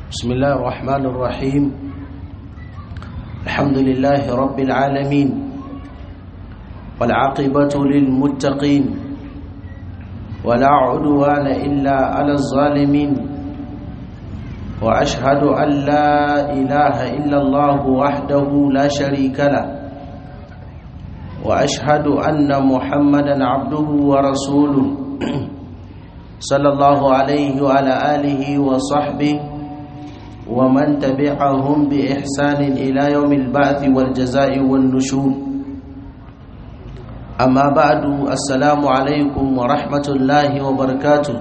بسم الله الرحمن الرحيم الحمد لله رب العالمين والعاقبة للمتقين ولا عدوان إلا على الظالمين وأشهد أن لا إله إلا الله وحده لا شريك له وأشهد أن محمدا عبده ورسوله صلى الله عليه وعلى آله وصحبه ومن تبعهم بإحسان إلى يوم البعث والجزاء والنشور أما بعد السلام عليكم ورحمة الله وبركاته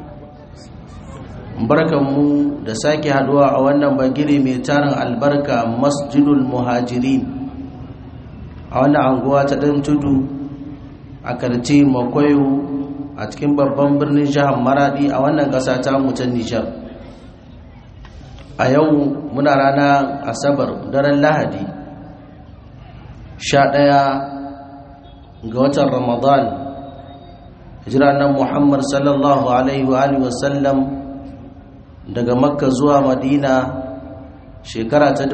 barkanmu da sake haduwa a wannan bagire mai tarin albarka masjidul muhajirin a wannan anguwa ta ɗan tudu a karce makwayo a cikin babban birnin jihar maradi a wannan ƙasa ta mutan nijar a yau muna rana asabar daren lahadi sha ɗaya ga watan ramadan nan muhammad sallallahu alaihi wa sallam daga makka zuwa madina shekara ta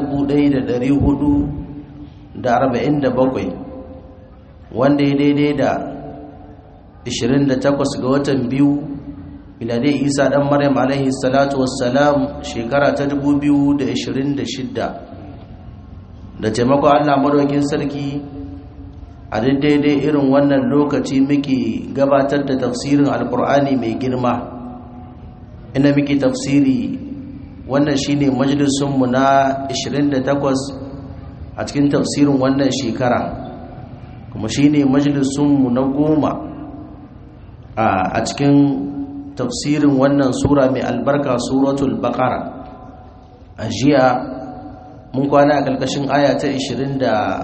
1447 wanda ya daidai da 28 ga watan biyu miladai isa dan maryam alaihi salatu wassalam shekara ta 2026 da taimakon allah madaukin sarki a daidai irin wannan lokaci muke gabatar da tafsirin alkur'ani mai girma ina muke tafsiri wannan shine majalisunmu na 28 a cikin tafsirin wannan shekara kuma shine majalisunmu na goma a cikin tafsirin wannan sura mai albarka suratul baqara a jiya mun kwana a ƙarƙashin aya ta 27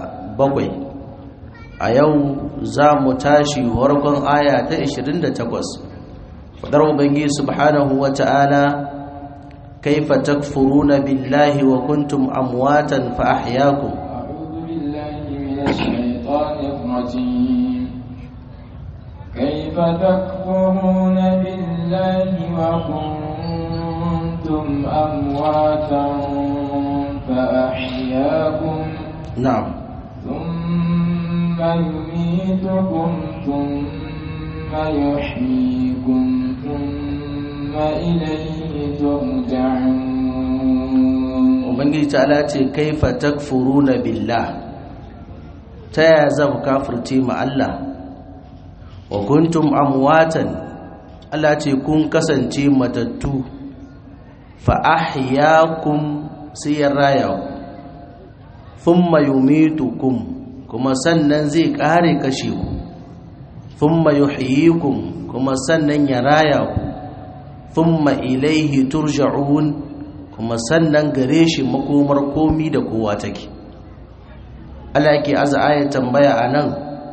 a yau za mu tashi warkon aya ta 28 fadar ubangi subhanahu wa ta'ala kaifa takfuruna billahi wa kuntum amwatan fa ahyaakum a'udhu billahi minash shaitanir rajim kaifa takfuruna billahi wa kuntum amwatan fa ahyaakum na'am thumma yumitukum thumma yuhyikum thumma ilayhi turja'un ubangiji ta'ala ce kaifa takfuruna billah ta yaya za ku kafirce ma Allah wa kuntum amwatan Allah ce kun kasance matattu fa ahyaakum sai ya raya ku thumma yumitukum kuma sannan zai kare kashe ku thumma yuhyikum kuma sannan ya raya ku thumma ilaihi turja'un kuma sannan gare shi makomar komi da kowa take Allah yake aza ayat tambaya anan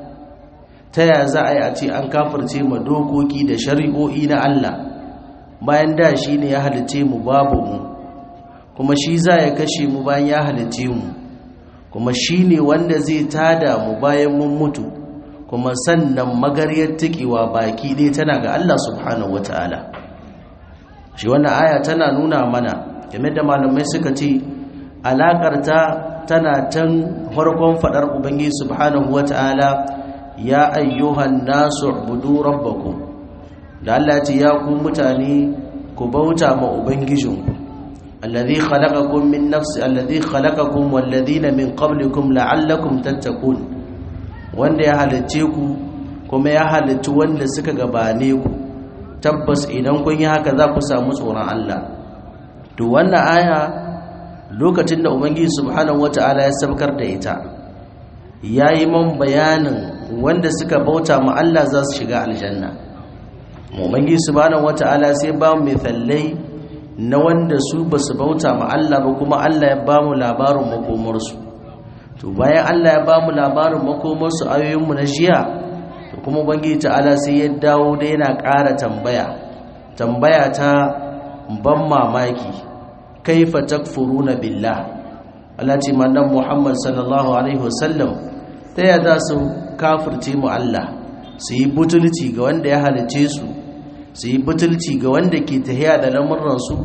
ta ya za a yi a ce an kafirce ma dokoki da shari'o'i na Allah bayan da shi ne ya halice mu babu mu kuma shi za ya kashe mu bayan ya halice mu kuma shi ne wanda zai tada mu bayan mun mutu kuma sannan magaryar tikewa baki ɗaya tana ga Allah subhanahu wata'ala shi wannan aya tana nuna mana game da malamai suka ce alaƙarta tana can farkon faɗar ubangiji subhanahu wata'ala ya ayyuhan nasu ubudu rabbakum da Allah ya ce ya ku mutane ku bauta ma ubangijinku alladhi khalaqakum min nafsi alladhi khalaqakum walladhina min qablikum la'allakum tattaqun wanda ya halicce ku kuma ya halicci wanda suka gabane ku tabbas idan kun yi haka za ku samu tsoron Allah to wannan aya lokacin da ubangiji subhanahu wata'ala ya sabkar da ita yayi man bayanin wanda suka bauta ma Allah za su shiga aljanna ubangiji subhanahu wata'ala sai ba mu mithallai na wanda su ba su bauta ma Allah ba kuma Allah ya ba mu labarin makomarsu to bayan Allah ya ba mu labarin makomarsu ayoyinmu na jiya to kuma ubangiji ta'ala sai ya dawo da yana ƙara tambaya tambaya ta ban mamaki kaifa takfuruna billah Allah ce mandan Muhammad sallallahu alaihi wasallam ta ya za su kafirce mu Allah su yi butulci ga wanda ya halice su su yi butulci ga wanda ke tahiya da lamurransu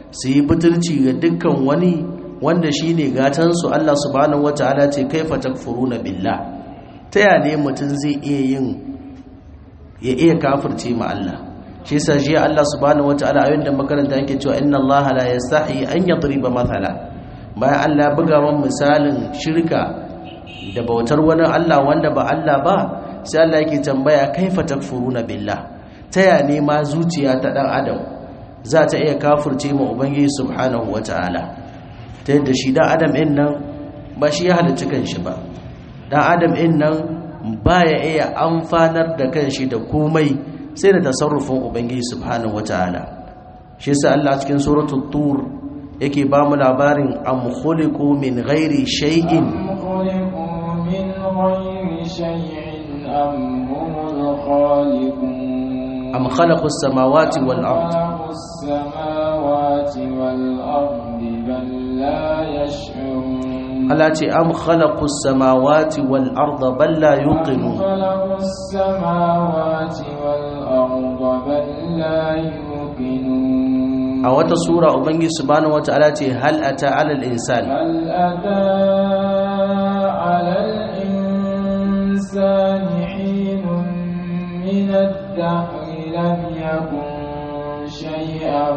su yi butulci ga dukkan wani wanda shine gatan su Allah subhanahu wataala ce kaifa takfuruna billah ta ya ne mutum zai iya yin ya iya kafirce ma Allah shi yasa shi Allah subhanahu wataala ayoyin da makaranta yake cewa inna Allah la yastahi an yadriba mathala bayan Allah buga man misalin shirka da bautar wani Allah wanda ba Allah ba sai Allah yake tambaya kaifa takfuruna billah ta ya ne ma zuciya ta dan adam za ta iya kafirce ma ubangiji subhanahu wataala ta yadda shi dan adam din nan ba shi ya halicci kanshi ba dan adam din nan baya iya amfanar da kanshi da komai sai da tasarrufin ubangiji subhanahu wataala shi yasa Allah cikin suratul tur yake ba mu labarin am khuliqu min ghairi shay'in من غير شيء أم هم الخالقون am khalaqu as-samawati wal ard خلقوا السماوات والأرض بل لا يشعرون Allah ce am khalaqu as-samawati wal ard bal la أم yuqinun خلقوا السماوات والأرض بل لا يوقنون a wata sura ubangiji subhanahu wataala ce hal ata 'ala al-insan هل أتى على الإنسان حين من الدهر لم يكن شيئا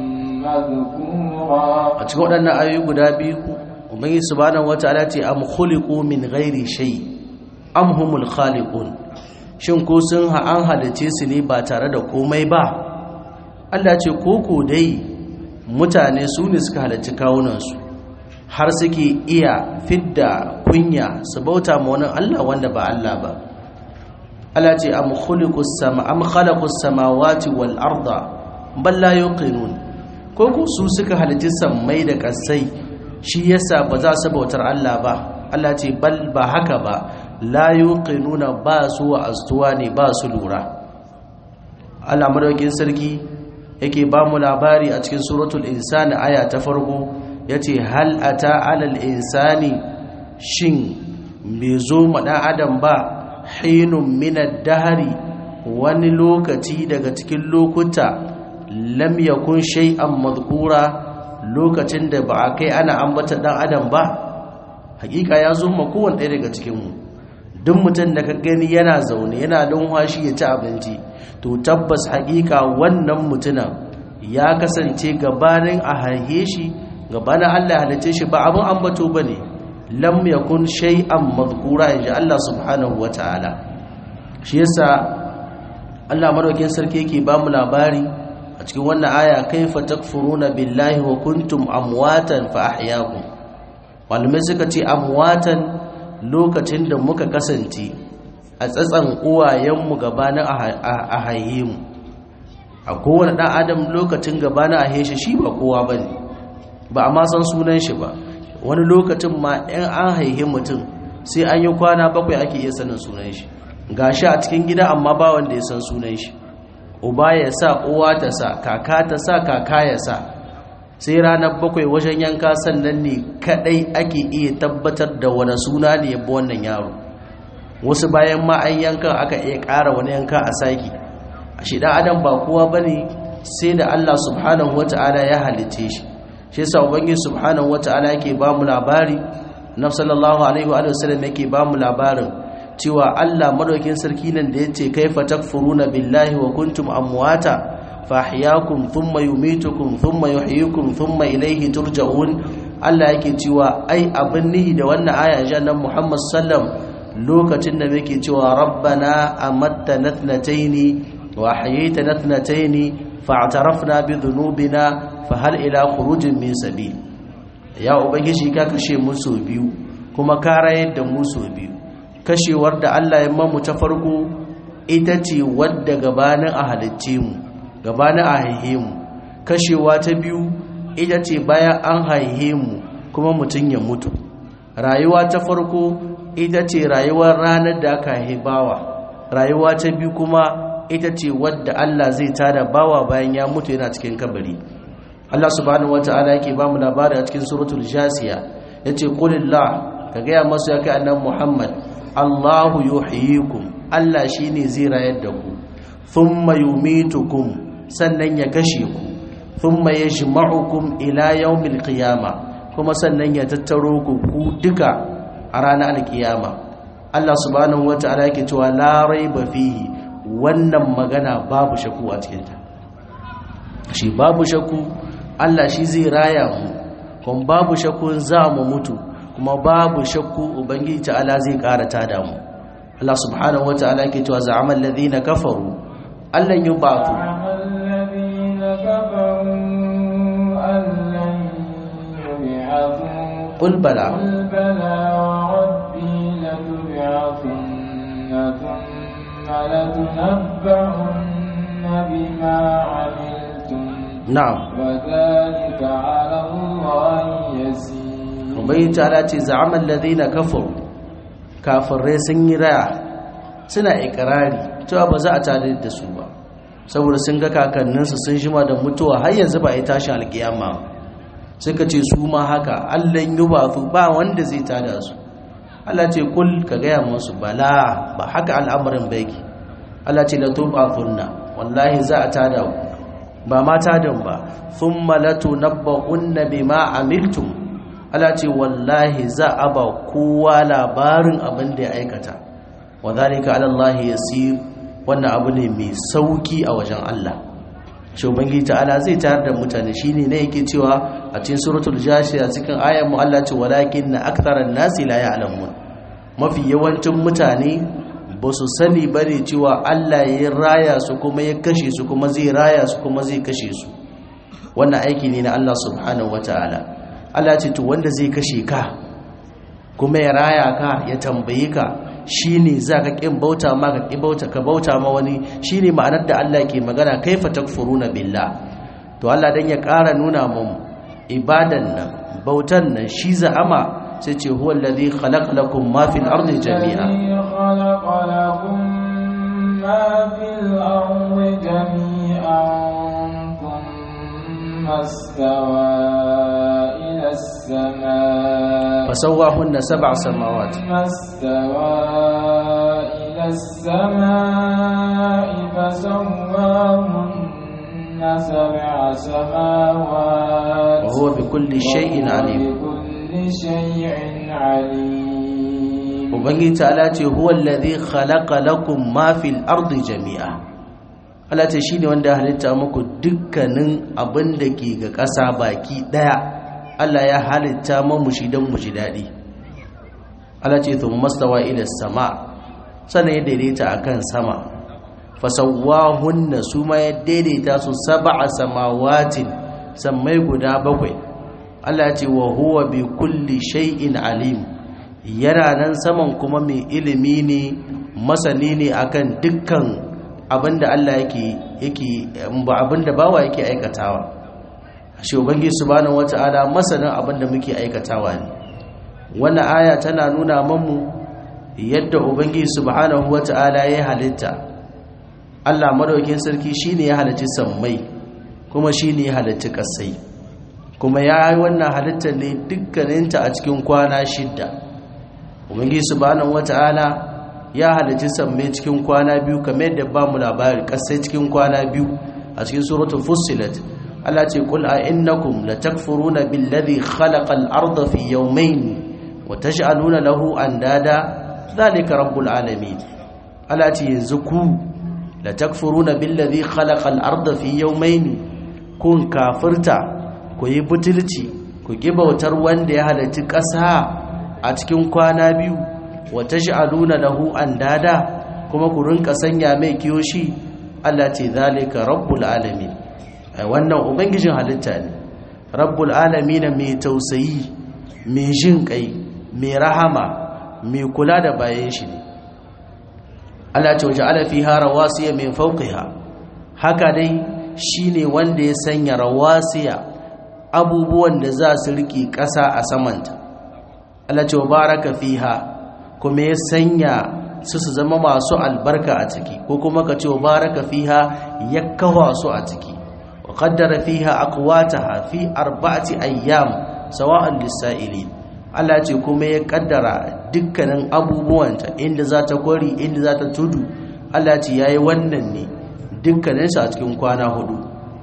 مذكورا a cikin waɗannan ayoyi guda biyu ubangiji subhanahu wataala ce am khuliqu min ghairi shay am humul khaliqun shin ko sun ha an halice su ne ba tare da komai ba Allah ce koko dai mutane su ne suka halarci kawunansu har suke iya fidda kunya su bauta ma wani Allah wanda ba Allah ba Allah ce am khuliqus sama am khalaqus samawati wal arda bal la yuqinun koko su suka halarci sammai da kasai shi yasa ba za su bautar Allah ba Allah ce bal ba haka ba la yuqinuna ba su wa astuwa ne ba su lura Allah madaukin sarki yake ba mu labari a cikin suratul insani aya ta farko yace hal ata alal insani shin bai zo ma dan adam ba hinun minad dahari wani lokaci daga cikin lokuta lam yakun shay'an madhkura lokacin da ba a kai ana ambata dan adam ba hakika ya zo ma kowanne ɗaya daga cikin mu duk mutum da ka gani yana zaune yana lunwashi ya ci abinci to tabbas hakika wannan mutumin ya kasance gabanin a haihe shi gabanin Allah ya halice shi ba abin ambato bane lam yakun shay'an madhkura inji Allah subhanahu wataala shi yasa Allah madaukakin sarki yake ba mu labari a cikin wannan aya kaifa takfuruna billahi wa kuntum amwatan fa ahyaakum malamai suka ce amwatan lokacin da muka kasance a tsatsan uwayenmu gabanin a haihe mu a kowane ɗan adam lokacin gabanin a haihe shi ba kowa ba ne ba a ma san sunan shi ba wani lokacin ma in an haihe mutum sai an yi kwana bakwai ake iya sanin sunan shi ga shi a cikin gida amma ba wanda ya san sunan shi uba ya sa uwa ta sa kaka ta sa kaka ya sa sai ranar bakwai wajen yanka sannan ne kadai ake iya tabbatar da wani suna ne yabba wannan yaro wasu bayan ma an yanka aka iya ƙara wani yanka a saki a shi ɗan adam ba kowa ba ne sai da allah subhanahu wa ta'ala ya halitte shi shi sa ubangiji subhanahu wa ta'ala yake ba mu labari na sallallahu alaihi wa sallam yake ba mu labarin cewa allah madaukin sarki nan da ya ce kaifa takfuruna billahi wa kuntum amwata fahyakum thumma yumitukum thumma yuhyikum thumma ilayhi turja'un Allah yake cewa ai abin nihi da wannan aya jannan Muhammad sallam lokacin da muke cewa rabbana amatta natnataini wa ahyayta natnataini fa'tarafna bi dhunubina fa hal ila khurujin min sabil ya ubangiji ka kashe mu so biyu kuma ka rayar da mu so biyu kashewar da Allah ya mamu ta farko ita ce wadda gabanin a halicce mu gabanin a haihe mu kashewa ta biyu ita ce bayan an haihe mu kuma mutum ya mutu rayuwa ta farko ita ce rayuwar ranar da aka haihe bawa rayuwa ta biyu kuma ita ce wadda Allah zai tada bawa bayan ya mutu yana cikin kabari Allah subhanahu wata'ala yake ba mu labari a cikin suratul jasiya yace qulillah ka gaya masu ya kai annabi Muhammad Allahu yuhyikum Allah shine zai rayar da ku thumma yumitukum sannan ya kashe ku thumma yajma'ukum ila yawmil qiyama kuma sannan ya tattaro ku ku duka a ranar alkiyama Allah subhanahu wata'ala yake cewa la raiba fihi wannan magana babu shakku a cikin ta shi babu shakku Allah shi zai raya mu kuma babu shakku za mu mutu kuma babu shakku ubangiji ta'ala zai ƙara tada mu Allah subhanahu wata'ala yake cewa za'amal ladina kafaru allan yubatu الذين كفروا أن لن يبعثوا qul bala قل بلى وربي لتبعثن ثم لتنبعن بما عملتم na'am وذلك على الله يسير ubangiji ta'ala ce za'amal ladina kafaru kafirai sun yi raya suna ikrari cewa ba za a tare da su ba saboda sun ga kakanninsu sun jima da mutuwa har yanzu ba a yi tashin alkiyama suka ce su ma haka allan yi ba su ba wanda zai tada su Allah ce kul ka gaya musu bala ba haka al'amarin baiki Allah ce latu ba kunna wallahi za a tada ku ba ma tadan ba thumma latunabba'unna bima amiltum Allah ce wallahi za a ba kowa labarin abin da ya aikata wa zalika ala Allah yasir wannan abu ne mai sauki a wajen Allah shi ubangiji ta'ala zai tayar da mutane shine ne yake cewa a cikin suratul jashiya cikin ayar mu Allah ce walakin na aktharan nasi la ya'lamun mafi yawancin mutane ba su sani bane cewa Allah ya raya su kuma ya kashe su kuma zai raya su kuma zai kashe su wannan aiki ne na Allah subhanahu wataala Allah ce to wanda zai kashe ka kuma ya raya ka ya tambaye ka shine zaka kin bauta ma ka kin bauta ka bauta ma wani shine ma'anar da Allah ke magana kaifa takfuruna billah to Allah dan ya ƙara nuna mu ibadan nan bautan nan shi za'ama sai ce huwa allazi khalaqa lakum ma fil ardi jami'a الذي خلق لكم ما في الأرض جميعا ثم استوى إلى السماء fasawwahunna sab'a samawat ثم استوى إلى السماء فسواهن سبع سماوات wa huwa bikulli shay'in alim بكل شيء عليم ubangiji ta'ala ce huwa allazi khalaqa lakum ma fil ardi jami'a Allah ce shine wanda ya halitta muku dukkanin abin da ke ga ƙasa baki daya Allah ya halitta mu shi dan mu ji dadi Allah ce thumma stawa ila sama sannan ya daidaita akan sama fasawwahunna su ma ya daidaita su sab'a samawatin sammai guda bakwai Allah ce wa huwa bi kulli shay'in alim yana nan saman kuma mai ilimi ne masani ne akan dukkan abinda Allah yake yake ba abinda bawa yake aikatawa shi ubangi subhanahu wata'ala masanin abinda muke aikatawa ne wannan aya tana nuna mamu yadda ubangi subhanahu wata'ala ya halitta Allah madaukin sarki shine ya halicci sammai kuma shine ya halicci kasai kuma ya yi wannan halittar ne dukkaninta a cikin kwana shidda ubangi subhanahu wata'ala ya halicci sammai cikin kwana biyu kamar yadda ba mu labari kasai cikin kwana biyu a cikin suratul fussilat Allah ce qul a innakum latakfuruna billadhi khalaqal arda fi yawmayn wa taj'aluna lahu andada dhalika rabbul alamin Allah ce yanzu ku latakfuruna billadhi khalaqal arda fi yawmayn kun kafirta ku yi butulci ku bautar wanda ya halarci ƙasa a cikin kwana biyu wata sha'aluna lahu andada kuma ku rinka sanya mai kiyoshi Allah ce zalika rabbul alamin ai wannan ubangijin halitta ne rabbul alamin mai tausayi mai jin kai mai rahama mai kula da bayan shi ne Allah ce waja'ala fiha rawasiya min fawqiha haka dai shine wanda ya sanya rawasiya abubuwan da za su riƙe ƙasa a samanta Allah ce wa baraka fiha kuma ya sanya su su zama masu albarka a ciki ko kuma ka ce wa baraka fiha ya kawa su a ciki wa qaddara fiha aqwataha fi arba'ati ayyam sawa'an lis-sa'ilin Allah ce kuma ya kaddara dukkanin abubuwanta inda za ta kwari inda za ta tudu Allah ce yayi wannan ne dukkaninsu a cikin kwana hudu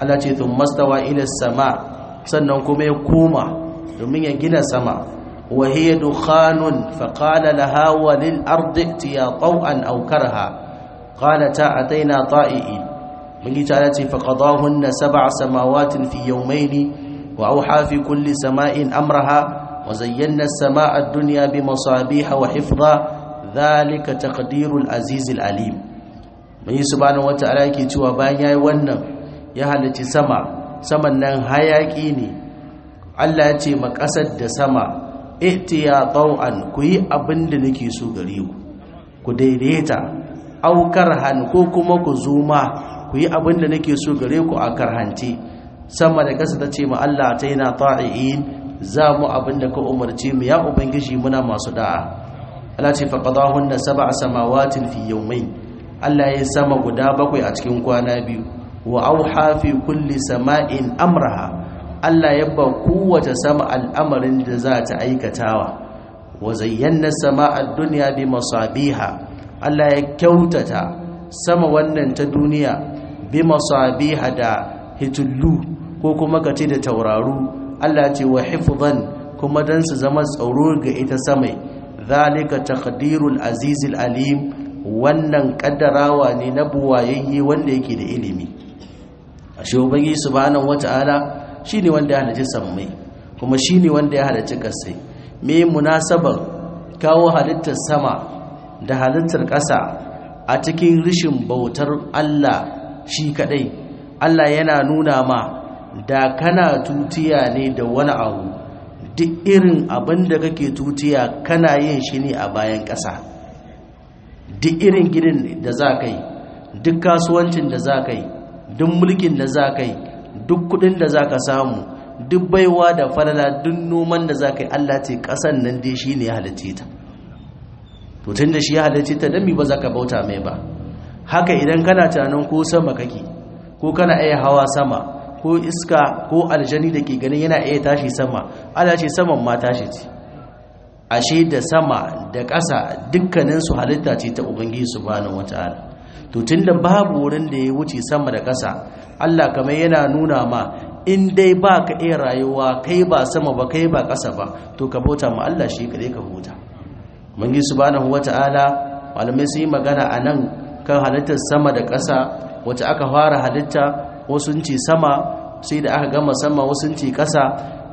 Allah ce tun mastawa ila sama sannan kuma ya koma domin ya gina sama wa hiya dukhanun fa qala laha wa lil ardi tiya taw'an aw karha qalata ataina ta'i'in mun yi ta ce fa qadahunna sab'a samawatin fi yawmayni wa awha fi kulli sama'in amraha وزينا السماء الدنيا بمصابيح وحفظا ذلك تقدير العزيز العليم من سبحانه وتعالى yake cewa bayan yayi wannan ya halarci sama saman nan hayaki ne Allah ya ce ma kasar da sama ihtiya taw'an ku yi abin da nake so gare ku ku daidaita aukar han ko kuma ku zuma ku yi abin da nake so gare ku a karhance sama da kasa ta ce ma Allah ta yana ta'i'in za mu abin da ka umarci mu ya ubangiji muna masu da'a Allah ce faqadahunna sab'a samawatin fi yawmayn Allah ya sama guda bakwai a cikin kwana biyu wa auha fi kulli sama'in amraha Allah ya ba kowace sama al'amarin da za ta aikatawa wa zayyana sama'ad dunya bi masabiha Allah ya kyautata sama wannan ta duniya bi masabiha da hitullu ko kuma kace da tauraru Allah ce wa hifzan kuma dan su zama tsaro ga ita samai zalika taqdirul azizil alim wannan kaddarawa ne na buwayayye wanda yake da ilimi ashe ubangi subhanahu wataala shine wanda ya halicci sammai kuma shine wanda ya halicci kasai me munasabar kawo halittar sama da halittar ƙasa a cikin rishin bautar Allah shi kadai Allah yana nuna ma da kana tutiya ne da wani abu duk irin abin da kake tutiya kana yin shi ne a bayan ƙasa duk irin gidan da za ka yi duk kasuwancin da za ka yi duk mulkin da za ka yi duk kudin da za ka samu duk baiwa da falala duk noman da za ka yi allah ce ƙasan nan dai shi ne ya halarci ta tutun da shi ya halarci ta dami ba za ka bauta mai ba haka idan kana tunanin ko sama kake ko kana iya hawa sama ko iska ko aljani da ke ganin yana iya tashi sama ala ce saman ma tashi ce ashe da sama da ƙasa dukkaninsu halitta ce ta ubangiji subhanahu wata'ala to tunda babu wurin da ya wuce sama da ƙasa Allah kamar yana nuna ma in dai ba ka iya rayuwa kai ba sama ba kai ba ƙasa ba to ka bauta ma Allah shi kare ka huta ubangiji subhanahu wata'ala malamai sun yi magana a nan kan halittar sama da ƙasa wacce aka fara halitta wasu ce sama sai da aka gama sama wasu ce kasa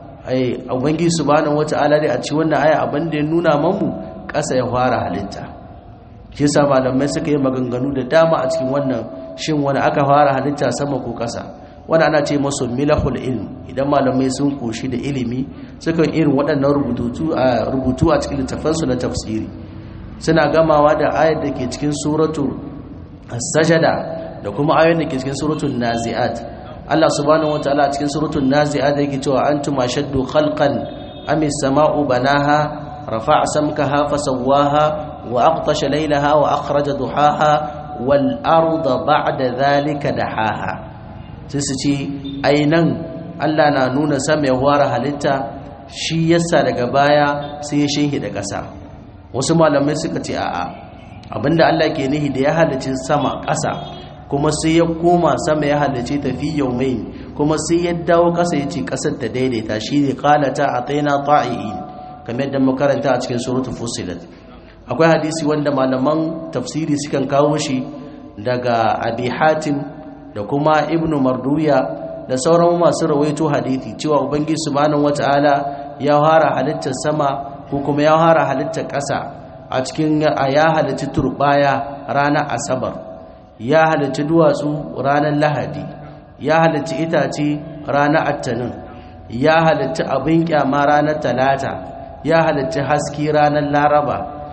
ai ubangi subhanahu wataala dai a ci wannan aya abin da ya nuna mamu kasa ya fara halitta shi yasa malamai suka yi maganganu da dama a cikin wannan shin wani aka fara halitta sama ko kasa wani ana ce masu milahul ilm idan malamai sun koshi da ilimi suka irin waɗannan rubutu a rubutu a cikin littafansu na tafsiri suna gamawa da ayar da ke cikin suratu as-sajada da kuma ayoyin da ke cikin suratul nazi'at Allah subhanahu wataala a cikin suratul nazi'at yake cewa antum ashaddu khalqan am as-sama'u banaha rafa'a samkaha fasawwaha wa aqtasha laylaha wa akhraja duhaha wal arda ba'da dhalika dahaha sai su ce ainan Allah na nuna sama ya ware halitta shi yasa daga baya sai ya shehi da ƙasa wasu malamai suka ce a'a abinda Allah ke nihi da ya halicci sama ƙasa kuma sai ya koma sama ya halarci tafi mai kuma sai ya dawo kasa ya ce kasar ta daidaita shi ne kalata a tsaina ta'i'in kamar yadda makaranta a cikin surutu fusilat akwai hadisi wanda malaman tafsiri sukan kawo shi daga abi hatim da kuma ibnu marduya da sauran masu rawaito hadisi cewa ubangiji subhanahu wata'ala ya fara halittar sama ko kuma ya fara halittar ƙasa a cikin ya halitta turbaya ranar asabar ya halarci duwatsu ranar lahadi ya halarci itace ranar attanin ya halarci abin kyama ranar talata ya halarci haske ranar laraba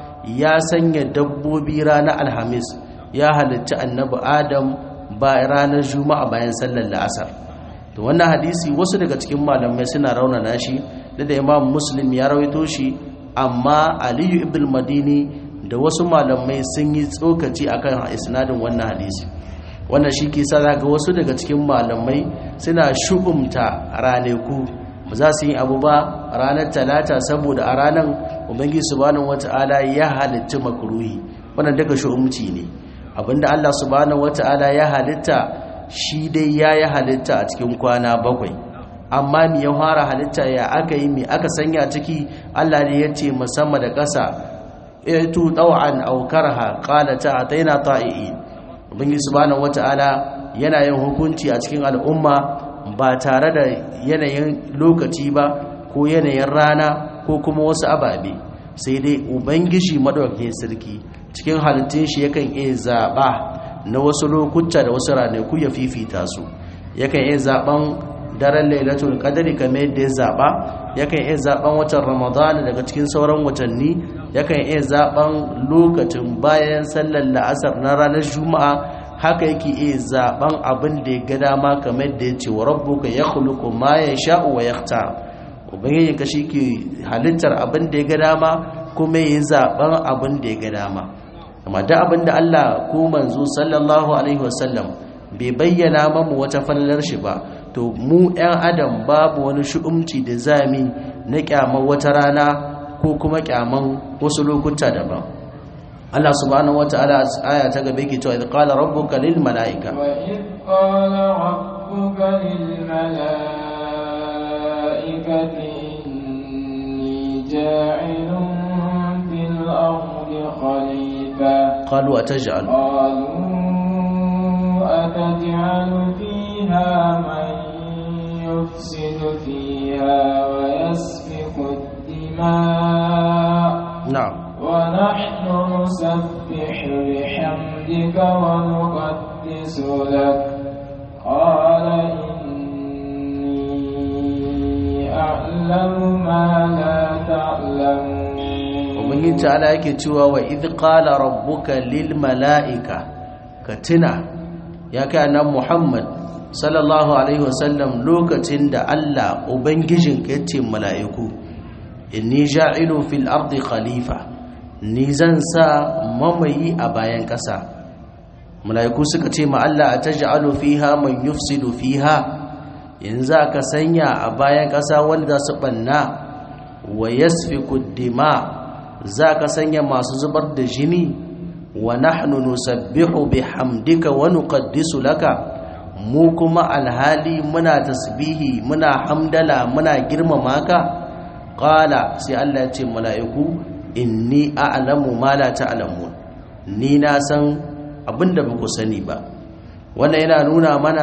ya sanya dabbobi ranar alhamis ya halarci annabi adam ba ranar juma'a bayan sallar la'asar to wannan hadisi wasu daga cikin malamai suna raunana shi da da imam muslim ya rawaito shi amma aliyu ibn madini da wasu malamai sun yi tsokaci akan isnadin wannan hadisi wannan shi ke sa ga wasu daga cikin malamai suna shugumta ranaku ba za su yi abu ba ranar talata saboda a ranar ubangi subhanahu wata'ala ya halitta makruhi wannan daga shu'umci ne abinda Allah subhanahu wata'ala ya halitta shi dai yayi halitta a cikin kwana bakwai amma mi ya fara halitta ya aka yi mi aka sanya ciki Allah ne ya ce musamman da ƙasa tu taw'an aw karha qala ta'ataina ta'i'in ubangiji subhanahu wata'ala yana yin hukunci a cikin al'umma ba tare da yanayin lokaci ba ko yanayin rana ko kuma wasu ababe sai dai ubangiji madaukakin sarki cikin halittun shi yakan iya zaba na wasu lokuta da wasu ranaku ya fifita su yakan iya zaben daren lailatul qadri kamar yadda ya zaba yakan iya zaben watan ramadana daga cikin sauran watanni yakan iya zaben lokacin bayan sallar la'asar na ranar juma'a haka yake iya zaben abin da ya ga dama kamar da ya ce wa rabbuka yakhluqu ma yasha'u wa yakhtar ubangiji ka ke halittar abin da ya ga dama kuma yi zaben abin da ya ga dama amma da abin da Allah ko manzo sallallahu alaihi wasallam bai bayyana mamu wata fallar shi ba to mu 'yan adam babu wani shu'umci da zami na kyamar wata rana ko kuma kyaman wasu lokuta daban Allah subhanahu wata'ala aya ta gabe ke cewa idh qala rabbuka lil malaika wa idh qala rabbuka lil malaikati inni ja'ilun fil ardi khalifa qalu ataj'al qalu ataj'alu fiha man yufsidu fiha wa yasfiku ad-dima' na'am ونحن نسبح بحمدك ونقدس لك قال إني أعلم ما لا تعلمون ubangiji ta'ala yake cewa wa idh qala rabbuka lil mala'ika ka tuna ya kai annabi Muhammad sallallahu alaihi wasallam lokacin da Allah ubangijinka ya ce mala'iku inni ja'ilu fil ardi khalifa ni zan sa mamayi a bayan ƙasa mala'iku suka ce ma Allah a taj'alu fiha man yufsidu fiha yanzu ka sanya a bayan ƙasa wanda su banna wa yasfiku dima za ka sanya masu zubar da jini wa nahnu nusabbihu bihamdika wa nuqaddisu laka mu kuma alhali muna tasbihi muna hamdala muna girmama ka qala sai Allah ya ce mala'iku inni a'lamu ma la ta'lamun ni na san abinda ba ku sani ba wannan yana nuna mana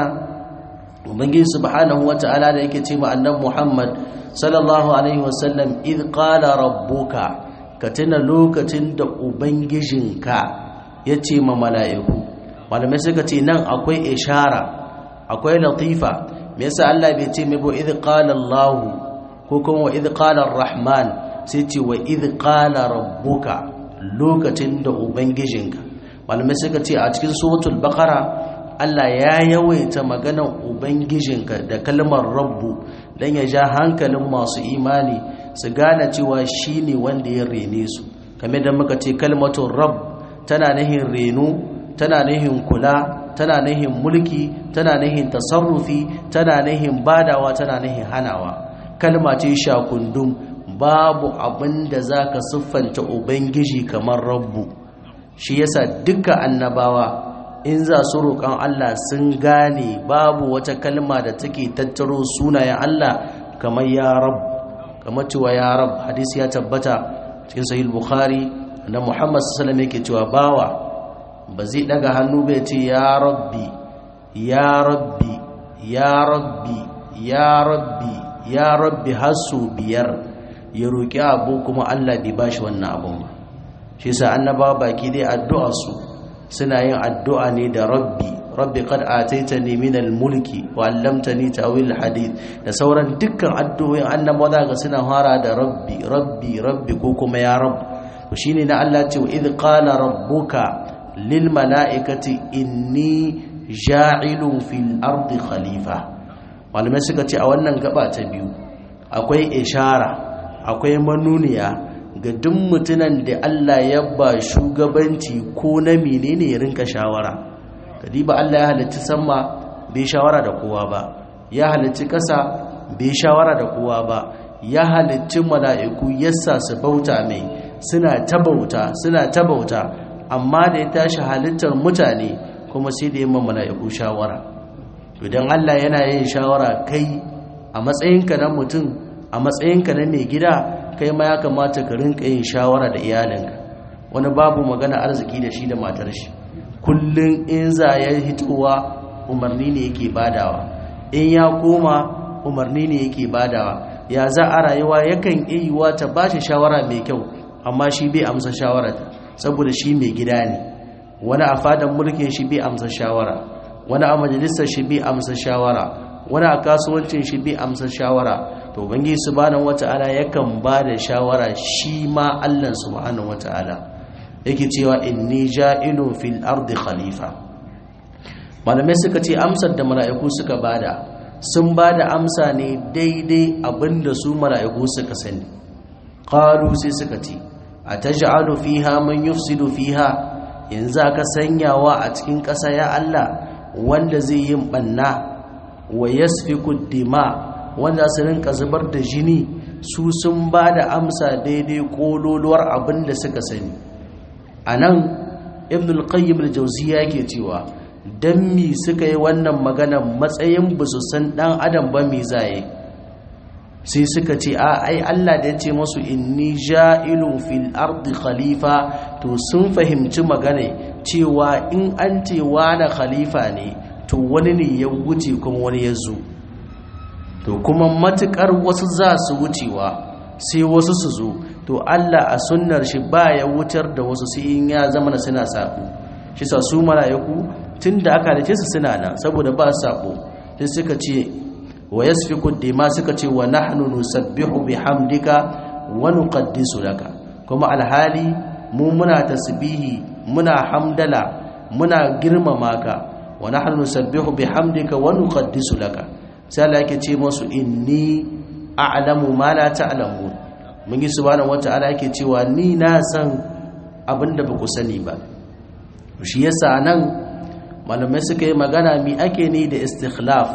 ubangiji subhanahu wata'ala da yake ce ma annabi Muhammad sallallahu alaihi wasallam id qala rabbuka ka tuna lokacin da ubangijinka ya ce ma mala'iku malamai suka ce nan akwai ishara akwai latifa me yasa Allah bai ce mai bo id qala Allah ko kuma wa id qala rahman sai ce wa id qala rabbuka lokacin da ubangijinka malamai suka ce a cikin suratul baqara Allah ya yawaita maganar ubangijinka da kalmar rabbu dan ya ja hankalin masu imani su gane cewa shine wanda ya rene su kamar da muka ce kalmatun rabb tana nahin reno tana nahin kula tana nahin mulki tana nahin tasarrufi tana nahin badawa tana nahin hanawa kalma ce shakundum babu abin da za ka siffanta ubangiji kamar rabbu shi yasa duka annabawa in za su roƙon Allah sun gane babu wata kalma da take tattaro sunayen Allah kamar ya rab kamar cewa ya rab hadisi ya tabbata cikin sahih bukhari na Muhammad sallallahu alaihi yake cewa bawa ba zai daga hannu bai ce ya rabbi ya rabbi ya rabbi ya rabbi ya rabbi hasu biyar ya roƙi abu kuma Allah bai bashi wannan abun ba shi yasa annabawa baki dai addu'a su suna yin addu'a ne da rabbi rabbi qad ataitani min al-mulki wa 'allamtani ta'wil hadith da sauran dukkan addu'o'in annabawa ga suna fara da rabbi rabbi rabbi ko kuma ya rabb to shine na Allah ce wa idh qala rabbuka lil mala'ikati inni ja'ilun fil ardi khalifa malamai suka ce a wannan gaba ta biyu akwai ishara akwai manuniya ga duk mutunan da Allah ya ba shugabanci ko na menene ya rinka shawara kadiba Allah ya halicci sama bai shawara da kowa ba ya halicci ƙasa bai shawara da kowa ba ya halicci mala'iku yassa su bauta mai suna ta bauta suna ta bauta amma da ya tashi halittar mutane kuma sai da yamma mala'iku shawara idan Allah yana yin shawara kai a matsayinka na mutum a matsayinka na mai gida kai ma ya kamata ka rinka yin shawara da iyalinka wani babu magana arziki da shi da matar shi kullum in za ya hitowa umarni ne yake badawa in ya koma umarni ne yake badawa ya za a rayuwa yakan iya ta ba shi shawara mai kyau amma shi bai amsa shawara saboda shi mai gida ne wani a fadan mulkin shi bai amsa shawara wani a majalisar shi bai amsa shawara wani a kasuwancin shi bai amsa shawara to bangi subhanahu wata'ala yakan ba da shawara shi ma Allah subhanahu wata'ala yake cewa inni ja'ilun fil ardi khalifa malamai suka ce amsar da mala'iku suka bada sun bada amsa ne daidai abinda su mala'iku suka sani qalu sai suka ce ataj'alu fiha man yufsidu fiha yanzu aka sanyawa a cikin ƙasa ya Allah wanda zai yin banna wa yasfiku dima wanda su rinka zubar da jini su sun ba da amsa daidai kololuwar abin da suka sani a nan ibn al-qayyim al-jawziya yake cewa dan mi suka yi wannan magana matsayin ba su san dan adam ba mi zaye sai suka ce a ai Allah da ya ce masu inni ja'ilun fil ardi khalifa to sun fahimci magana cewa in an ce wani khalifa ne to wani ne ya wuce kuma wani ya zo to kuma matukar wasu za su wucewa sai wasu su zo to Allah a sunnar shi ba ya wutar da wasu sai in ya zama na suna sabo shi sa su mala'iku tun da aka halice su suna nan saboda ba sabo sai suka ce wa yasfiku dima suka ce wa nahnu nusabbihu bihamdika wa nuqaddisu laka kuma alhali mu muna tasbihi muna hamdala muna girmama ka wa nahnu nusabbihu bihamdika wa nuqaddisu laka sai Allah yake ce musu inni a'lamu ma la ta'lamun mun yi subhanahu wata'ala yake cewa ni na san abinda ba ku sani ba shi yasa nan malamai suka yi magana mi ake ni da istikhlaf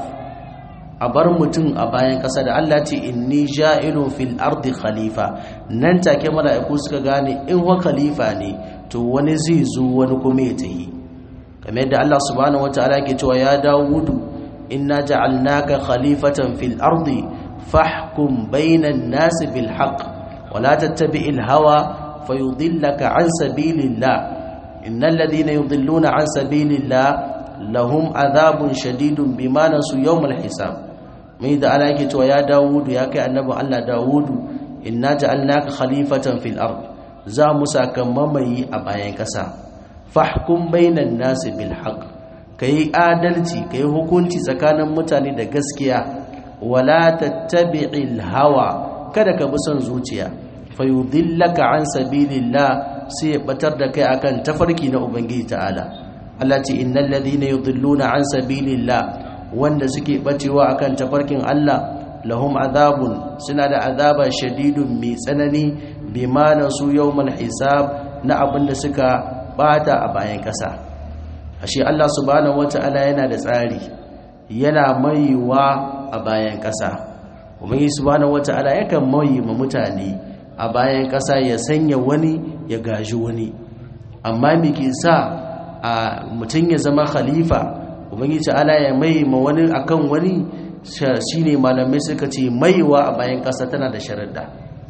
a bar mutum a bayan ƙasa da Allah ce inni ja'ilun fil ardi khalifa nan take mala'iku suka gane in wa khalifa ne to wani zai zo wani kuma ya tayi kamar yadda Allah subhanahu wata'ala yake cewa ya Dawudu inna ja'alnaka khalifatan fil ardi fahkum bainan nasi bil haqq wa la tattabi'il hawa fayudillaka an sabilillah innal ladhina yudilluna an sabilillah lahum adhabun shadidun bima nasu yawmal hisab mai da ala yake cewa ya Dawudu ya kai annabi Allah Dawudu inna ja'alnaka khalifatan fil ard za mu saka mamayi a bayan kasa fahkum bainan nasi bil haqq kai adalci kai hukunci tsakanin mutane da gaskiya wala tattabi'il hawa kada ka bi son zuciya fayudillaka an sabilillah sai ya batar da kai akan tafarki na ubangiji ta'ala Allah ce innal ladhina yudilluna an sabilillah wanda suke bacewa akan tafarkin Allah lahum azabun suna da azaba shadidun mai tsanani bima nasu yawmal hisab na abinda suka bata a bayan kasa ashe Allah subhanahu wataala yana da tsari yana maiwa a bayan kasa ubangi subhanahu wataala yakan mai ma mutane a bayan kasa ya sanya wani ya gaji wani amma me ke sa a mutum ya zama khalifa ubangi ta'ala ya mai ma wani akan wani shine malamai suka ce maiwa a bayan kasa tana da sharadda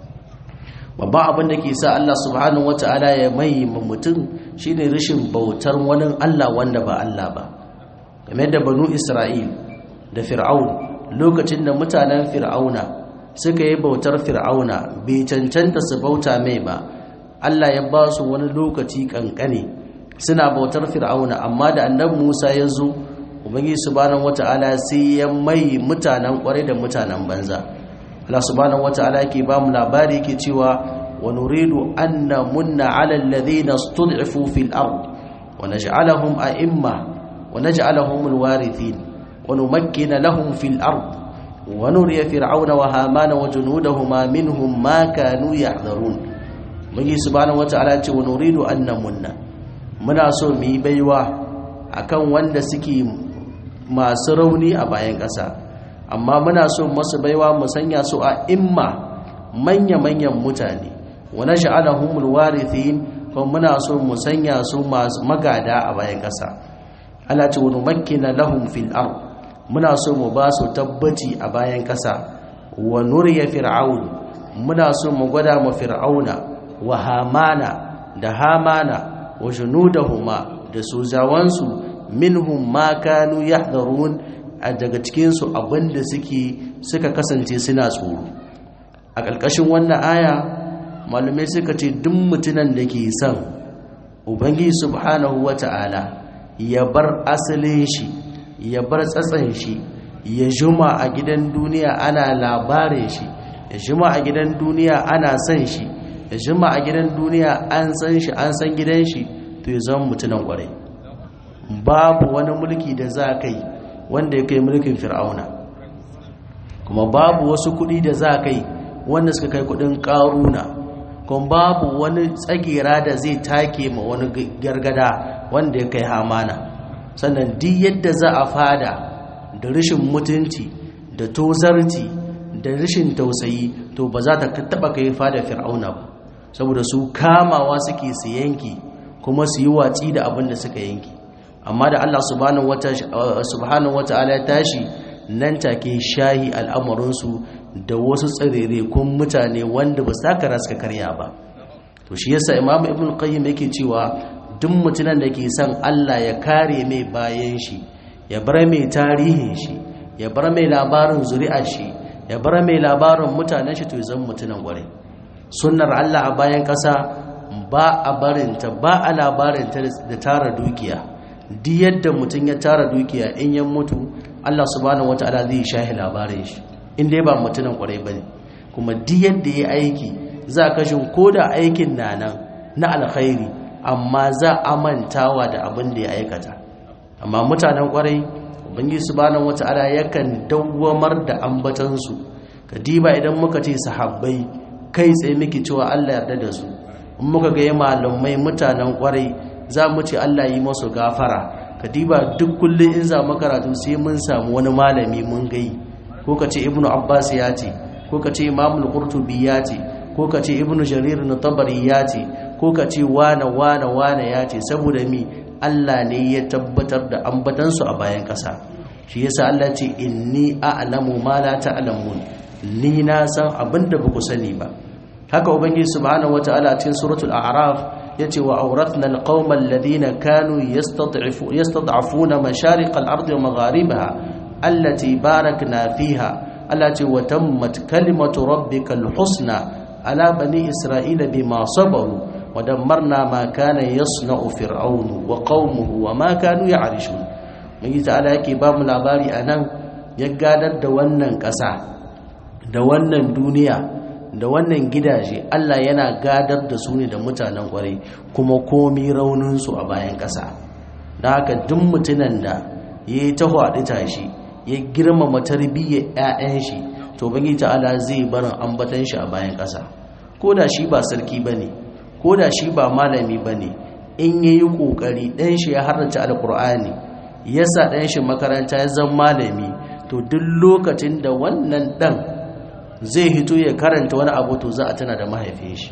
babban abin da ke sa Allah subhanahu wata'ala ya mai ma mutum shine rashin bautar wani Allah wanda ba Allah ba game da banu Isra'il da Fir'aun lokacin da mutanen Fir'auna suka yi bautar Fir'auna bai cancanta su bauta mai ba Allah ya ba su wani lokaci kankane suna bautar Fir'auna amma da annabi Musa ya zo ubangiji subhanahu wata'ala sai ya mai mutanen kwarai da mutanen banza Allah subhanahu wata'ala yake ba mu labari yake cewa wa nuridu an namunna 'ala alladhina istud'ifu fil ard wa naj'alahum a'imma wa naj'alahum alwarithin wa numakkina lahum fil ard wa nuriya fir'auna wa hamana wa junudahuma minhum ma kanu yahdharun mugi subhanahu wata'ala ce wa nuridu an namunna muna so mu yi baiwa akan wanda suke masu rauni a bayan ƙasa amma muna so masu baiwa mu sanya su a imma manya-manyan mutane wani sha'alahumul warithin kuma muna so mu sanya su masu magada a bayan ƙasa Allah ce wani makina lahum fil ard muna so mu ba su tabbaci a bayan ƙasa wa nuriya fir'aun muna so mu gwada ma fir'auna wa hamana da hamana wa junudahuma da sojawansu minhum ma kanu yahdharun a daga cikin su abinda suke suka kasance suna tsoro a ƙarƙashin wannan aya malumai suka ce duk mutunan da ke son ubangiji subhanahu wata'ala ya bar asalin shi ya bar tsatsan shi ya juma a gidan duniya ana labarin shi ya juma a gidan duniya ana son shi ya juma a gidan duniya an san shi an san gidan shi to ya zama mutunan kwarai babu wani mulki da za ka yi wanda ya kai mulkin fir'auna kuma babu wasu kuɗi da za ka yi wanda suka kai kuɗin ƙaruna kuma babu wani tsagera da zai take ma wani gargada wanda ya kai hamana sannan duk yadda za a fada da rashin mutunci da tozarci da rashin tausayi to ba za ta taba kai fada fir'auna ba saboda su kamawa suke su yanki kuma su yi watsi da abin da suka yanki amma da Allah subhanahu wata'ala ya tashi nan take shahi al'amuransu da wasu tsirere kun mutane wanda ba sa kara suka karya ba to shi yasa imam ibn qayyim yake cewa duk mutumin da ke son Allah ya kare mai bayan shi ya bar mai tarihin shi ya bar mai labarin zuri'ar shi ya bar mai labarin mutanen shi to zan mutunan gware sunnar Allah a bayan ƙasa ba a barinta ba a labarinta da tara dukiya duk yadda mutum ya tara dukiya in ya mutu Allah subhanahu wataala zai shahi labarin shi in dai ba mutunan kwarai bane kuma duk yadda ya aiki za a kashin koda aikin na nan na alkhairi amma za a mantawa da abin da ya aikata amma mutanen kwarai ubangiji subhanahu wataala yakan dawwamar da ambatansu kadiba idan muka ce sahabbai kai tsaye miki cewa Allah yarda da su in muka ga malamai mutanen kwarai za mu ce Allah yi masu gafara kadiba duk kullum in za mu karatu sai mun samu wani malami mun gai ko ka ce ibnu abbas ya ce ko ka ce imamul qurtubi ya ce ko ka ce ibnu jarir na tabari ya ce ko ka ce wane wane wane ya ce saboda mi Allah ne ya tabbatar da ambatansu a bayan ƙasa shi yasa Allah ce inni a'lamu ma la ta'lamun ni na san abinda ba ku sani ba haka ubangiji subhanahu wataala cikin suratul a'raf yace wa awrathna alqauma alladhina kanu yastad'ifu yastad'afuna mashariq al-ardi wa magharibaha allati barakna fiha allati wa tammat kalimatu rabbikal husna ala bani isra'ila bima sabaru wa dammarna ma kana yasna'u fir'aunu wa qaumuhu wa ma kanu ya'rishun mun ta'ala yake ba mu labari anan ya gadar da wannan ƙasa da wannan duniya da wannan gidaje Allah yana gadar da su ne da mutanen kwarai kuma komi rauninsu a bayan ƙasa da haka duk mutunan da ya yi taho a tashi ya girmama tarbiyyar 'ya'yan shi to bangi ta'ala zai barin ambatan shi a bayan ƙasa ko da shi ba sarki ba ne ko da shi ba malami ba ne in ya yi ƙoƙari ɗan shi ya harrace alƙur'ani ya sa ɗan shi makaranta ya zama malami to duk lokacin da wannan ɗan zai hito ya karanta wani abu to za a tana da mahaifin shi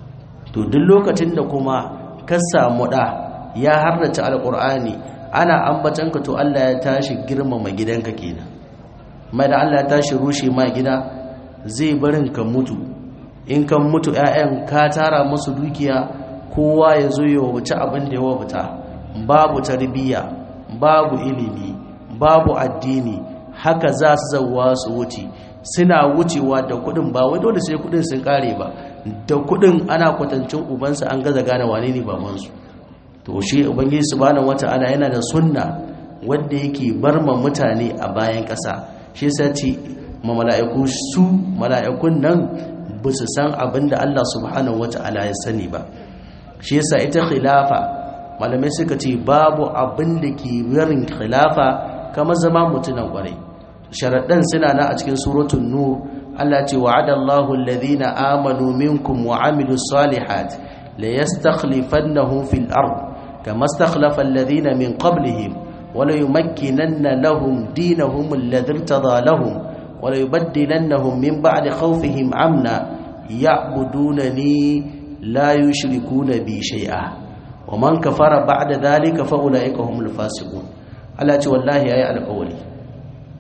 to duk lokacin da kuma ka samu ɗa ya harrace alƙur'ani ana ambatanka to Allah ya tashi girmama gidanka kenan mai da Allah ya tashi rushe ma gida zai barin ka mutu in kan mutu 'ya'yan ka tara musu dukiya kowa ya zo ya wabuci abin da ya wabuta babu tarbiyya babu ilimi babu addini haka za su zauwa su wuce suna wucewa da kudin ba wai dole sai kudin sun kare ba da kudin ana kwatancin ubansa an gaza gane wane ne babansu to shi ubangiji subhanahu wata'ala yana da sunna wanda yake bar ma mutane a bayan ƙasa shi yasa ce ma mala'iku su mala'ikun nan ba su san abin da Allah subhanahu wata'ala ya sani ba shi yasa ita khilafa malamai suka ce babu abin da ke barin khilafa kamar zama mutunan kwarai sharaɗan suna na a cikin suratun nur Allah ce wa'adallahu alladhina amanu minkum wa amilus salihat la yastakhlifannahum fil ard kama istakhlafa alladhina min qablihim wa la yumakkinanna lahum dinahum alladhi irtada lahum wa la yubaddilannahum min ba'di khawfihim amna ya'budunani la yushrikuna bi shay'a wa man kafara ba'da dhalika fa ulaika humul fasiqun Allah ce wallahi yayi alƙawari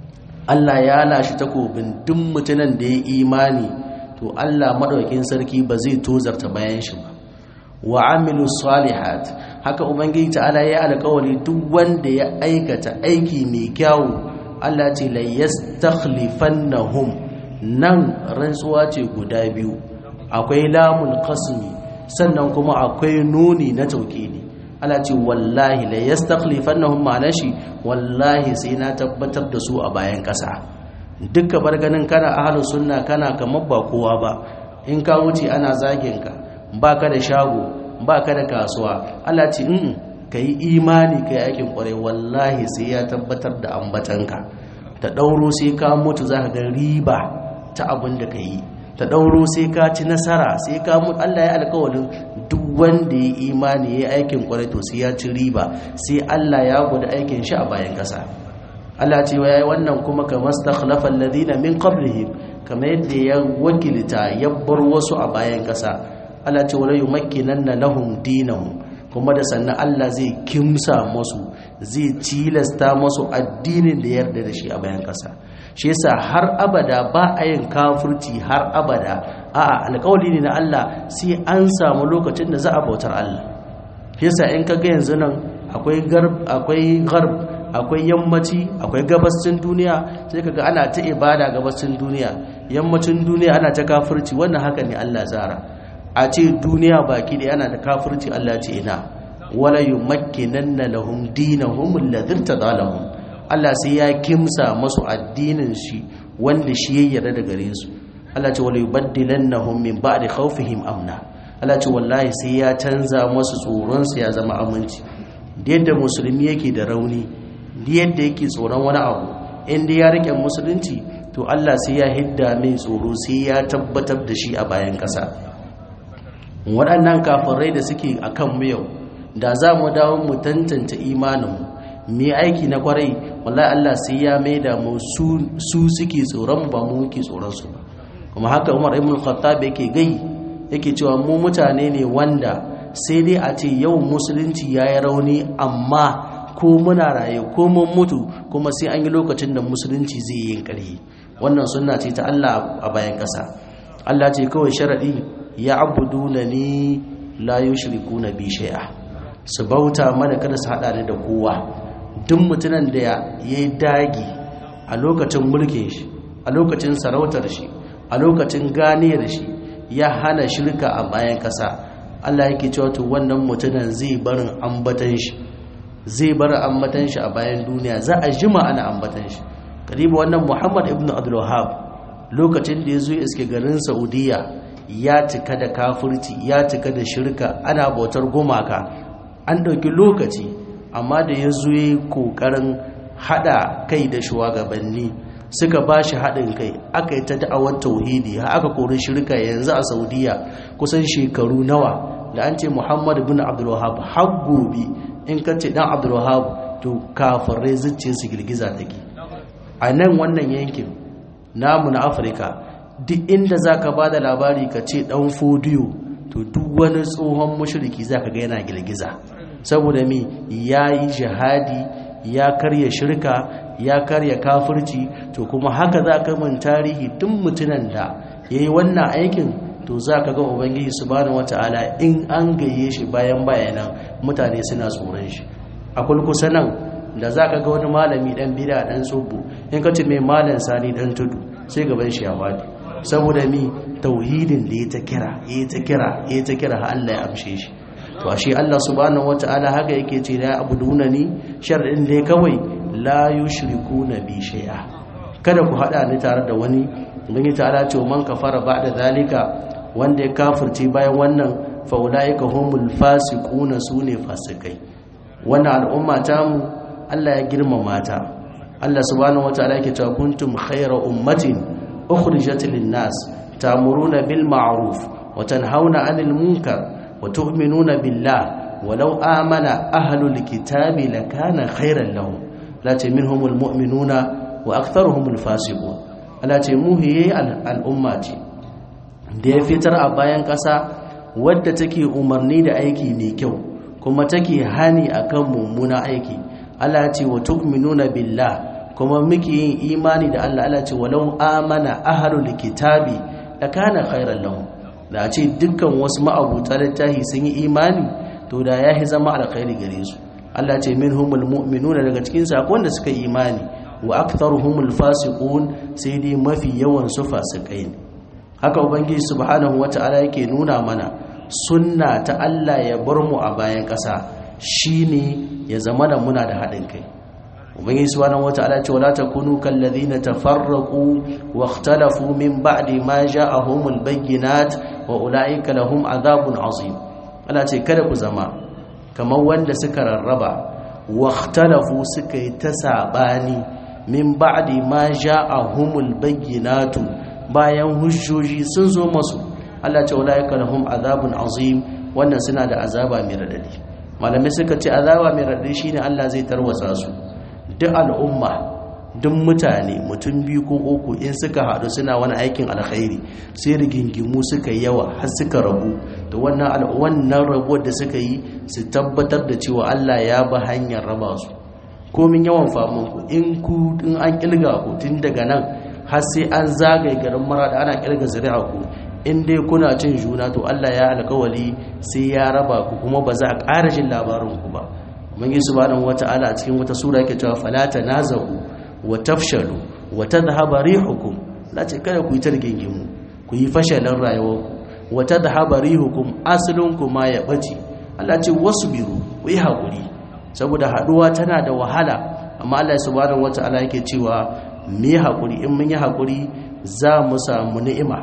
Allah ya lashi takobin duk mutunan da ya imani to Allah madaukakin sarki ba zai tozarta bayan shi ba wa amilu salihat haka ubangiji ta'ala ya alƙawari duk wanda ya aikata aiki mai kyau Allah ce la yastakhlifannahum nan rantsuwa ce guda biyu akwai lamul qasmi sannan kuma akwai nuni na tauhidi Allah ce wallahi la yastakhlifannahum ma'ana shi wallahi sai na tabbatar da su a bayan ƙasa dukka bar ganin kana ahlus sunna kana kamar ba kowa ba in ka wuce ana zagin ka baka da shago baka da kasuwa Allah ce in kai imani kai aikin kwarai wallahi sai ya tabbatar da ambatanka ta dauro sai ka mutu zaka ga riba ta abin da kai ta dauro sai ka ci nasara sai ka mutu Allah ya alƙawarin duk wanda ya imani ya aikin kwarai to sai ya ci riba sai Allah ya gudu aikin shi a bayan kasa Allah ce wa yayi wannan kuma kamar stakhlafa alladhina min qablihim kamar yadda ya wakilta ya bar wasu a bayan kasa Allah ce wala yumakkinanna lahum dinahum kuma da sannan Allah zai kimsa musu zai tilasta musu addinin da yarda da shi a bayan kasa shi yasa har abada ba a yin kafirci har abada a'a alƙawari ne na Allah sai an samu lokacin da za a bautar Allah shi yasa in kaga yanzu nan akwai garb akwai garb akwai yammaci akwai gabascin duniya sai kaga ana ta ibada gabascin duniya yammacin duniya ana ta kafirci wannan haka ne Allah zara a ce duniya baki da yana da kafirci Allah ce ina wala yumakkinanna lahum dinahum alladhi tadalahum Allah sai ya kimsa masu addinin shi wanda shi ya yarda da gare su Allah ce wala yubaddilannahum min ba'di khawfihim amna Allah ce wallahi sai ya canza masu tsoron su ya zama aminci da yadda musulmi yake da rauni da yadda yake tsoron wani abu inda ya rike musulunci to Allah sai ya hidda mai tsoro sai ya tabbatar da shi a bayan ƙasa waɗannan kafirai da suke akan mu yau da za mu dawo mu tantance imaninmu mu aiki na kwarai wallahi Allah sai ya maida mu su suke tsoron ba mu muke tsoron su ba kuma haka Umar ibn Khattab yake gai yake cewa mu mutane ne wanda sai dai a ce yau musulunci yayi rauni amma ko muna raye ko mun mutu kuma sai an yi lokacin da musulunci zai yi ƙarfi wannan sunna ce ta Allah a bayan ƙasa Allah ce kawai sharadi ya abuduna ni la yushrikuna bi shay'a su bauta mana kada su hada ni da kowa duk mutumin da ya yi dagi a lokacin mulkin shi a lokacin sarautar shi a lokacin ganiyar shi ya hana shirka a bayan kasa Allah yake cewa to wannan mutumin zai barin ambatan shi zai bar ambatan shi a bayan duniya za a jima ana ambatan shi karibu wannan Muhammad ibn Abdul Wahhab lokacin da ya zo iske garin Saudiya ya cika da kafirci ya cika da shirka ana bautar gumaka an ɗauki lokaci amma da ya zo yi ƙoƙarin haɗa kai da shugabanni suka ba shi haɗin kai aka yi ta da'awar tauhidi har aka kori shirka yanzu a saudiya kusan shekaru nawa da an ce muhammad bin abdulwahab har gobe in ka ce dan abdulwahab to kafirai zuciya su girgiza take a nan wannan yankin namu na afirka duk inda za ka ba da labari ka ce ɗan fodiyo to duk wani tsohon mashiriki za ka ga yana girgiza saboda mi ya yi jihadi ya karya shirka ya karya kafirci to kuma haka za ka min tarihi duk mutunan da ya yi wannan aikin to za ka ga ubangiji subhanahu wata'ala in an gaye shi bayan bayanan mutane suna tsoron shi a kulkusa nan da za ka ga wani malami dan bida dan tsobo in ka ce mai malam sani dan tudu sai gaban shi ya wadi saboda mi tauhidin da ya ta kira ya ta kira ya ta kira har Allah ya amshe shi to ashe Allah subhanahu wataala haka yake ce la abuduna ni shar'in dai kawai la yushrikuna bi shay'a kada ku hada ni tare da wani ubangi ta'ala ce man kafara ba'da zalika wanda ya kafirce bayan wannan fa ulaika humul fasiquna sune fasikai wannan al'umma ta mu Allah ya girmama ta Allah subhanahu wataala yake cewa kuntum khayra ummatin ukhrijat lin-nas ta'muruna bil ma'ruf wa tanhauna 'anil munkar wa tu'minuna billah walau amana ahlul kitabi lakana khayran lahum la minhumul mu'minuna wa aktharuhumul fasiqun Allah ce muhiye al'umma ce da ya fitar a bayan ƙasa wadda take umarni da aiki mai kyau kuma take hani akan mummuna aiki Allah ce wa tu'minuna billah kuma muke yin imani da Allah Allah ce walau amana ahlul kitabi lakana khairan lahum da a ce dukkan wasu ma'abuta littafi sun yi imani to da ya yi zama alkhairi gare su Allah ce minhumul mu'minuna daga cikin su akwai wanda suka yi imani wa aktharuhumul fasiqun sai dai mafi yawan su fasikai ne haka ubangiji subhanahu wata'ala yake nuna mana sunna ta Allah ya bar mu a bayan ƙasa shine ya zama da muna da haɗin kai ubangiji subhanahu wata'ala ce wala takunu kal ladina tafarraqu wa ikhtalafu min ba'di ma ja'ahumul bayyinat wa ulaika lahum adhabun azim Allah ce kada ku zama kamar wanda suka rarraba wa ikhtalafu suka yi ta sabani min ba'di ma ja'ahumul bayyinatu bayan hujjoji sun zo masu Allah ce ulaika lahum adhabun azim wannan suna da azaba mai radadi malamai suka ce azaba mai radadi shine Allah zai tarwatsa su duk al'umma duk mutane mutum biyu ko uku in suka haɗu suna wani aikin alkhairi sai rigingimu suka yawa har suka rabu da wannan wannan rabuwar da suka yi su tabbatar da cewa Allah ya ba hanyar raba su komin yawan famun ku in ku in an kilga ku tun daga nan har sai an zagaye garin mara da ana kilga zuri'a ku in dai kuna cin juna to Allah ya alkawali sai ya raba ku kuma ba za a ƙara jin labarin ku ba ubangi subhanahu wata'ala a cikin wata sura yake cewa fala tanazahu wa tafshalu wa tadhhabu rihukum lace kada ku yi targingimu ku yi fashalin rayuwarku wa tadhhabu rihukum aslunkum ma ya bace Allah ce wasbiru ku yi hakuri saboda haduwa tana da wahala amma Allah subhanahu wata'ala yake cewa mu yi hakuri in mun yi hakuri za mu samu ni'ima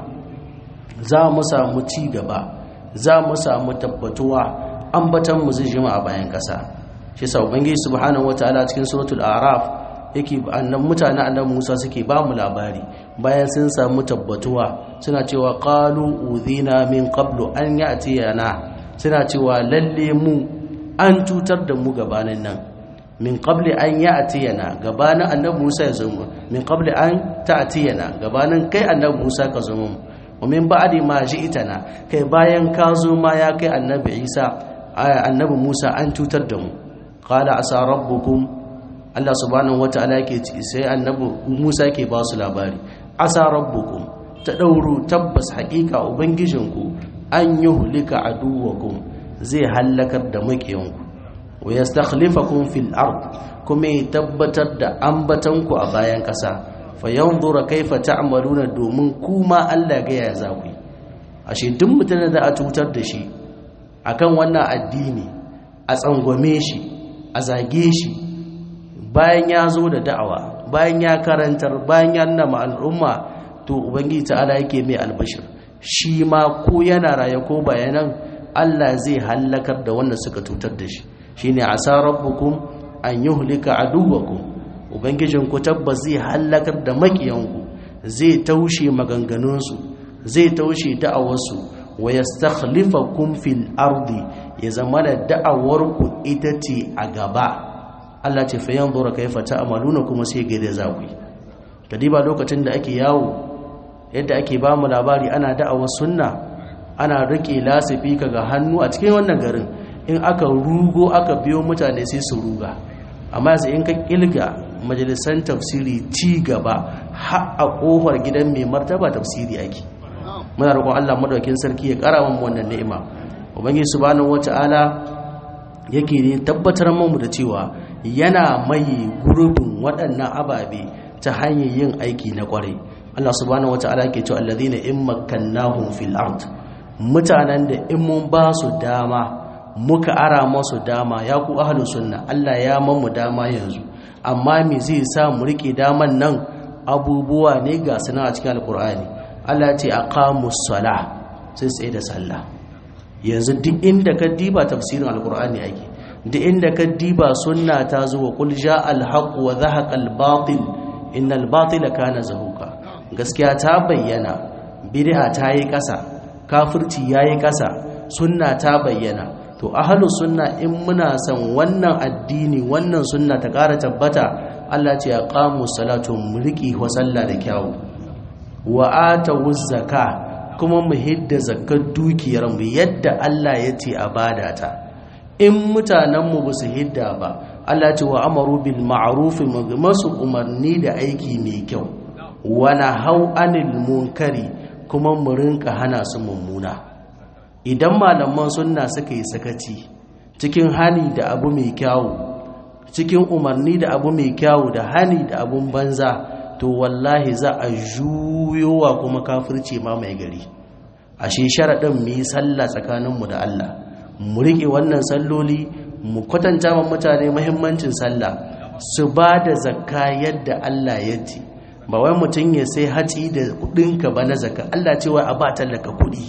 za mu samu ci gaba za mu samu tabbatuwa ambatan mu zai jima a bayan kasa shi sa ubangiji subhanahu wataala cikin suratul a'raf yake annan mutanen annabi Musa suke ba mu labari bayan sun samu tabbatuwa suna cewa qalu udhina min qablu an ya'tiyana suna cewa lalle mu an cutar da mu gabanin nan min qabli an ya'tiyana gabanin annabi Musa ya zama min qabli an ta'tiyana gabanin kai annabi Musa ka zama wa min ba'di ma ji'tana kai bayan ka zo ma ya kai annabi Isa annabi Musa an cutar da mu qala asa rabbukum Allah subhanahu wataala yake sai annabi Musa yake ba su labari asa rabbukum ta dauru tabbas haƙiƙa ubangijinku an yuhlika aduwakum zai hallakar da makiyanku wa yastakhlifakum fil ard kuma ya tabbatar da ambatanku a bayan ƙasa fa yanzura kaifa ta'maluna domin kuma Allah ga ya zaku ashe duk mutumin da a cutar da shi akan wannan addini a tsangwame shi a zage shi bayan ya zo da da'awa bayan ya karantar bayan ya nuna al'umma to ubangiji ta'ala yake mai albashir shi ma ko yana raye ko bayanan Allah zai hallakar da wanda suka cutar da shi shine asa rabbukum an yuhlika aduwakum ubangijin ku tabbas zai hallakar da makiyanku zai taushe maganganunsu zai taushe da'awarsu wa yastakhlifakum fil ardi ya zama da da'awarku ita ce a gaba Allah ce fa yanzura kayfa ta'maluna kuma sai ga da zaku kadiba lokacin da ake yawo yadda ake ba mu labari ana da'awar sunna ana rike lasifi ga hannu a cikin wannan garin in aka rugo aka biyo mutane sai su ruga amma sai in ka kilga majalisan tafsiri ci gaba har a kofar gidan mai martaba tafsiri ake muna roƙon Allah madaukakin sarki ya ƙara mu wannan ni'ima ubangiji subhanahu wata'ala yake ne tabbatar mu da cewa yana mai gurbin waɗannan ababe ta hanyar yin aiki na ƙwarai Allah subhanahu wata'ala ke cewa alladhina in makkannahum fil ard mutanen da in mun ba su dama muka ara masu dama ya ku ahlus sunna Allah ya mamu dama yanzu amma me zai sa mu rike daman nan abubuwa ne ga suna a cikin alqur'ani Allah ya ce aqamus sala sai tsaye da sallah yanzu duk inda ka diba tafsirin alqur'ani ake duk inda ka diba sunna ta zo wa qul ja'al haqq wa zahaqa al batil innal batila kana zahuqa gaskiya ta bayyana bid'a ta yi kasa kafirci yayi kasa sunna ta bayyana to ahalu sunna in muna son wannan addini wannan sunna ta ƙara tabbata Allah ce ya qamu salatu mulki wa sallah da kyawu wa atu zakka kuma mu hidda zakkar dukiyar mu yadda Allah ya ce a bada ta in mutanen mu ba su hidda ba Allah ce wa amaru bil ma'ruf masu umarni da aiki mai kyau wa nahau anil munkari kuma mu rinka hana su mummuna idan malaman sunna suka yi sakaci cikin hani da abu mai kyawu cikin umarni da abu mai kyawu da hani da abun banza to wallahi za a juyowa kuma kafirce ma mai gari ashe sharaɗin mu yi sallah tsakaninmu da Allah mu riƙe wannan salloli mu kwatanta wa mutane muhimmancin sallah su ba da zakka yadda Allah ya ce ba wai mutum ya sai haci da kuɗinka ba na zakka Allah ce wai a ba tallaka kuɗi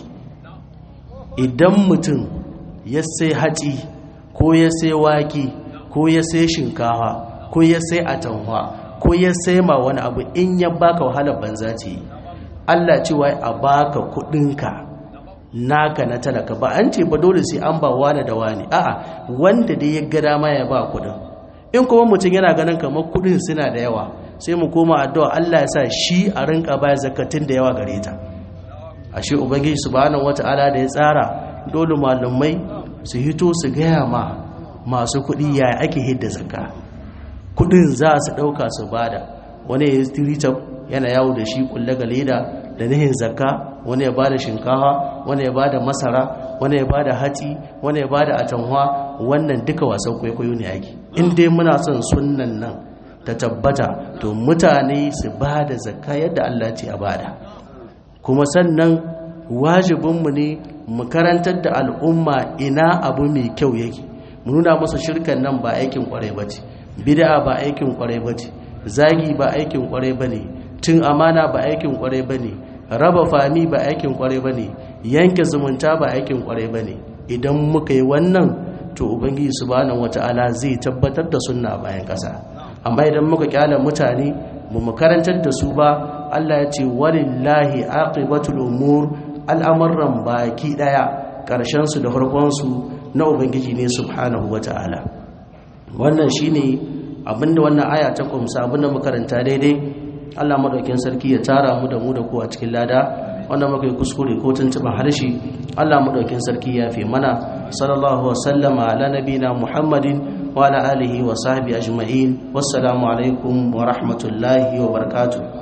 idan mutum ya sai haci ko ya sai wake ko ya sai shinkawa ko ya sai atanwa ko ya sai ma wani abu in ya baka wahalar banza ce Allah ce wai a baka kudinka naka na talaka ba an ce ba dole sai an ba wani da wani a'a wanda dai ya ga dama ya ba kudin in kuma mutum yana ganin kamar kudin suna da yawa sai mu koma addu'a Allah ya sa shi a rinka baya zakatin da yawa gare ta ashe ubangiji subhanahu wata'ala da ya tsara dole malumai su hito su gaya ma masu kuɗi yaya ake hidda zakka kuɗin za su ɗauka su bada wani ya yi yana yawo da shi kulle ga leda da nihin zakka wani ya bada shinkawa wani ya bada masara wani ya bada hatsi wani ya bada atanwa wannan duka wasan kwaikwayo ne ake in dai muna son sunnan nan ta tabbata to mutane su bada zakka yadda Allah ce a bada kuma sannan wajibinmu ne mu karantar da al'umma ina abu mai kyau yake mu nuna musu shirkan nan ba aikin kwarai bace bid'a ba aikin kwarai bace zagi ba aikin kwarai bane cin amana ba aikin kwarai bane raba fami ba aikin kwarai bane yanke zumunta ba aikin kwarai bane idan muka yi wannan to ubangiji subhanahu wataala zai tabbatar da sunna bayan kasa amma idan muka kyala mutane mu mu karantar da su ba Allah ya ce walillahi aqibatul umur al'amuran baki daya karshen su da farkon su na ubangiji ne subhanahu wataala wannan shine abinda wannan aya ta kumsa abinda makaranta daidai Allah madaukin sarki ya tara mu da mu da ku a cikin lada wanda muka yi kuskure ko tuntuban harshe Allah madaukin sarki ya fi mana sallallahu wa sallama ala nabina muhammadin wa ala alihi wa sahbihi ajma'in wassalamu alaikum wa rahmatullahi wa barakatuh